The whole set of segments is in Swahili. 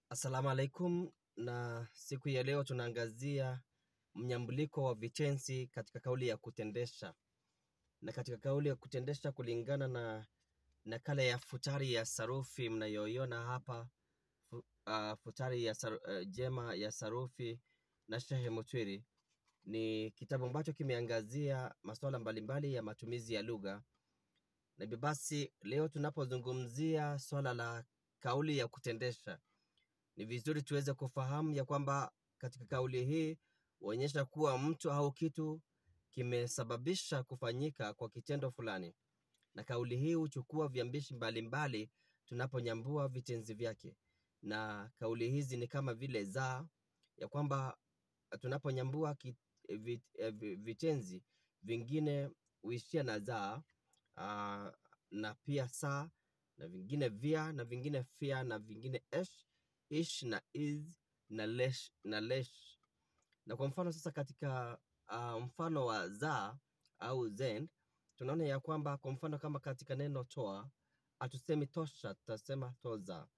Assalamu alaikum, na siku ya leo tunaangazia mnyambuliko wa vitenzi katika kauli ya kutendesha, na katika kauli ya kutendesha kulingana na nakala ya futari ya sarufi mnayoiona hapa fu, uh, futari ya saru, uh, jema ya sarufi na Shehe Mutwiri ni kitabu ambacho kimeangazia masuala mbalimbali ya matumizi ya lugha, na hivyo basi leo tunapozungumzia swala la kauli ya kutendesha ni vizuri tuweze kufahamu ya kwamba katika kauli hii huonyesha kuwa mtu au kitu kimesababisha kufanyika kwa kitendo fulani, na kauli hii huchukua viambishi mbalimbali tunaponyambua vitenzi vyake, na kauli hizi ni kama vile za, ya kwamba tunaponyambua ki- vi- eh, vi- vitenzi vingine huishia na za uh, na pia saa na vingine via na vingine fia na vingine esh ish na is na lesh na lesh na kwa mfano sasa katika uh, mfano wa za au zen tunaona ya kwamba kwa mfano kama katika neno toa hatusemi tosha tutasema toza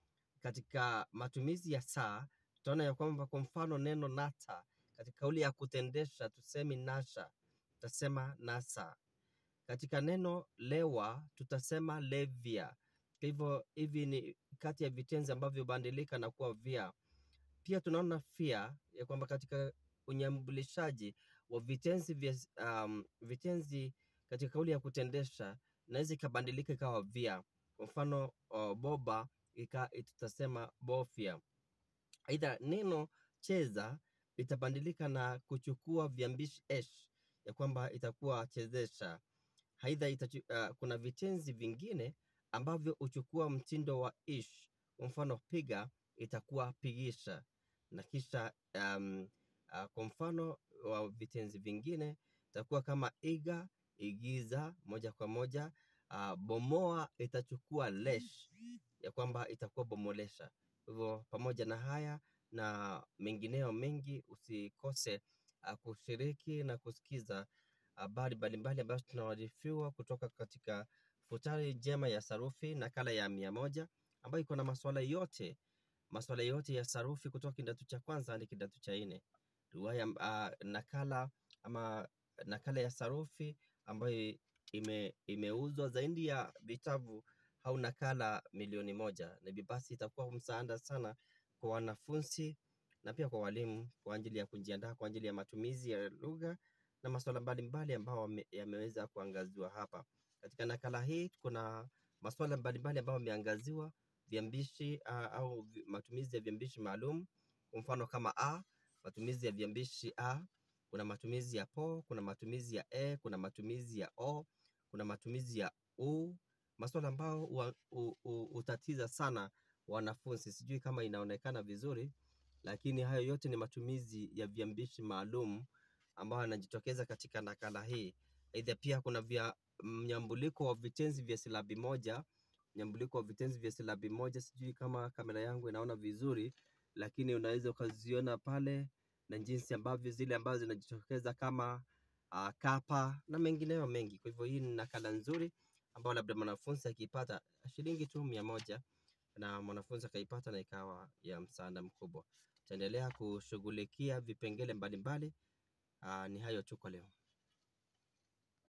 katika matumizi ya saa tutaona ya kwamba kwa mfano neno nata katika kauli ya kutendesha tusemi nasha tutasema nasa katika neno lewa tutasema levya kwa hivyo hivi ni kati ya vitenzi ambavyo hubadilika na kuwa vya pia tunaona fia ya kwamba katika unyambulishaji wa vitenzi vya um, vitenzi katika kauli ya kutendesha inaweza ikabadilika ikawa vya kwa mfano uh, boba ika tutasema bofya aidha neno cheza litabadilika na kuchukua viambishi esh ya kwamba itakuwa chezesha aidha itachu, uh, kuna vitenzi vingine ambavyo huchukua mtindo wa ish kwa mfano piga itakuwa pigisha na kisha um, uh, kwa mfano wa vitenzi vingine itakuwa kama iga igiza moja kwa moja uh, bomoa itachukua lesh ya kwamba itakuwa bomolesha kwa hivyo pamoja na haya na mengineo mengi usikose uh, kushiriki na kusikiza habari mbalimbali ambazo tunawarifiwa kutoka katika futari njema ya sarufi nakala ya mia moja ambayo iko na maswala yote maswala yote ya sarufi kutoka kidato cha kwanza hadi kidato cha nne riwaya uh, nakala ama nakala ya sarufi ambayo ime, imeuzwa zaidi ya vitabu au nakala milioni moja na hivyo basi itakuwa msaada sana kwa wanafunzi na pia kwa walimu kwa ajili ya kujiandaa kwa ajili ya matumizi ya lugha na masuala mbalimbali ambayo wame- yameweza kuangaziwa hapa katika nakala hii kuna masuala mbalimbali ambayo yameangaziwa viambishi uh, au vi- matumizi ya viambishi maalum kwa mfano kama a matumizi ya viambishi a kuna matumizi ya po kuna matumizi ya e kuna matumizi ya o kuna matumizi ya u maswala ambayo hua- hu- hu- hutatiza sana wanafunzi sijui kama inaonekana vizuri lakini hayo yote ni matumizi ya viambishi maalum ambayo yanajitokeza katika nakala hii aidha pia kuna vya mnyambuliko wa vitenzi vya silabi moja mnyambuliko wa vitenzi vya silabi moja sijui kama kamera yangu inaona vizuri lakini unaweza ukaziona pale na jinsi ambavyo zile ambazo zinajitokeza kama uh, kapa na mengineyo mengi kwa hivyo hii ni nakala nzuri ambayo labda mwanafunzi akiipata shilingi tu mia moja na mwanafunzi akaipata na ikawa ya msaada mkubwa tutaendelea kushughulikia vipengele mbalimbali uh, ni hayo tu kwa leo